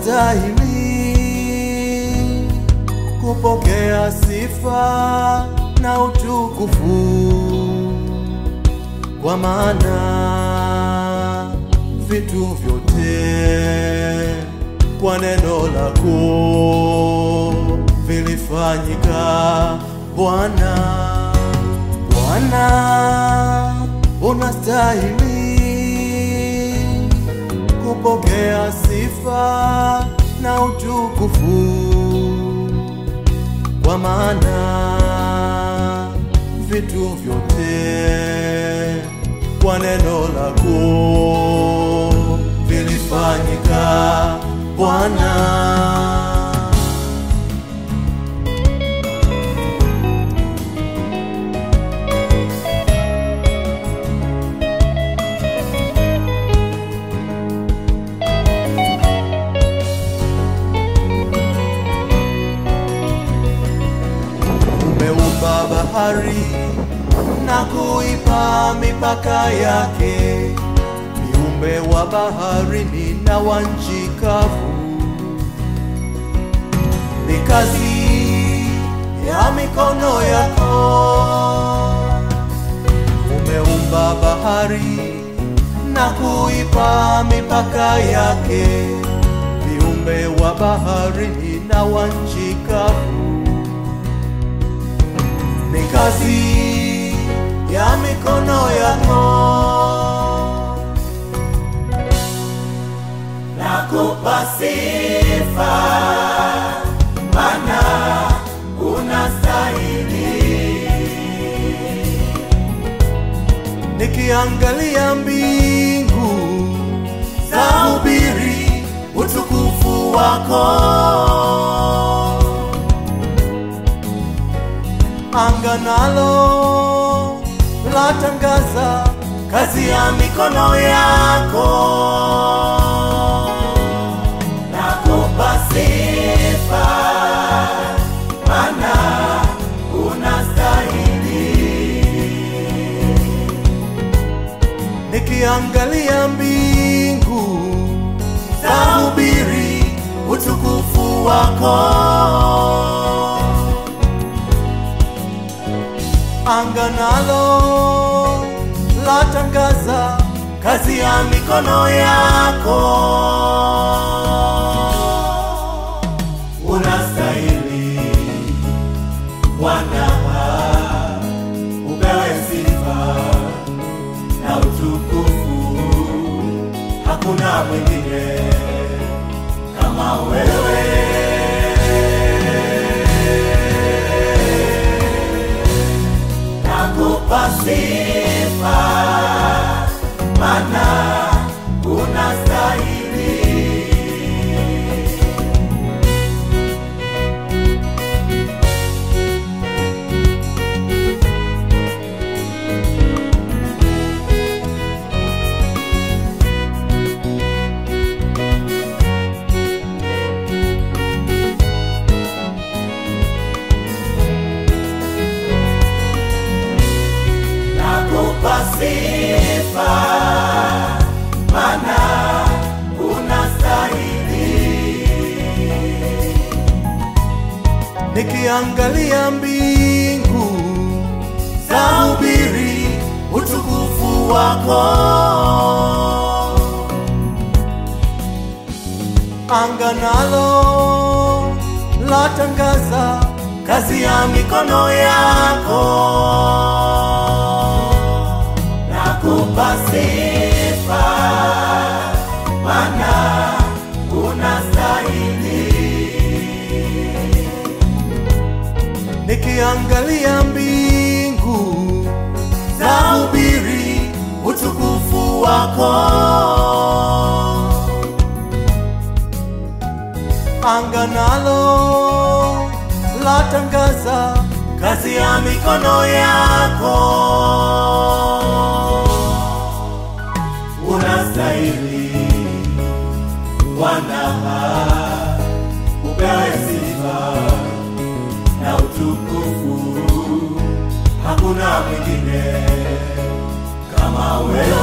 unastahili kupokea sifa na utukufu, kwa maana vitu vyote kwa neno lako vilifanyika. Bwana, Bwana unastahili kupokea sifa na utukufu, kwa maana vitu vyote kwa neno lako vilifanyika. Bwana, umeumba bahari na kuipa mipaka yake, viumbe wa baharini na wa nchi kavu. Ni kazi ya mikono yako, umeumba bahari na kuipa mipaka yake, viumbe wa baharini na wa nchi kavu ni kazi ya mikono yako. Nakupa sifa maana unastahili. Nikiangalia mbingu za hubiri utukufu wako, anga nalo latangaza kazi ya mikono yako. Nakupa sifa maana unastahili. Nikiangalia mbingu za hubiri utukufu wako, anga nalo latangaza kazi ya mikono yako. Unastahili Bwana, upewe sifa na utukufu. Hakuna mwingine kama wewe. Nakupa sifa maana unastahili. Nakupa sifa maana unastahili. Nikiangalia mbingu za hubiri utukufu wako, anga nalo latangaza kazi ya mikono yako. Nakupa sifa maana unastahili. Nikiangalia mbingu za hubiri utukufu wako, anga nalo latangaza kazi ya mikono yako. Unastahili Bwana, upewe sifa na utukufu. Hakuna mwingine kama wewe.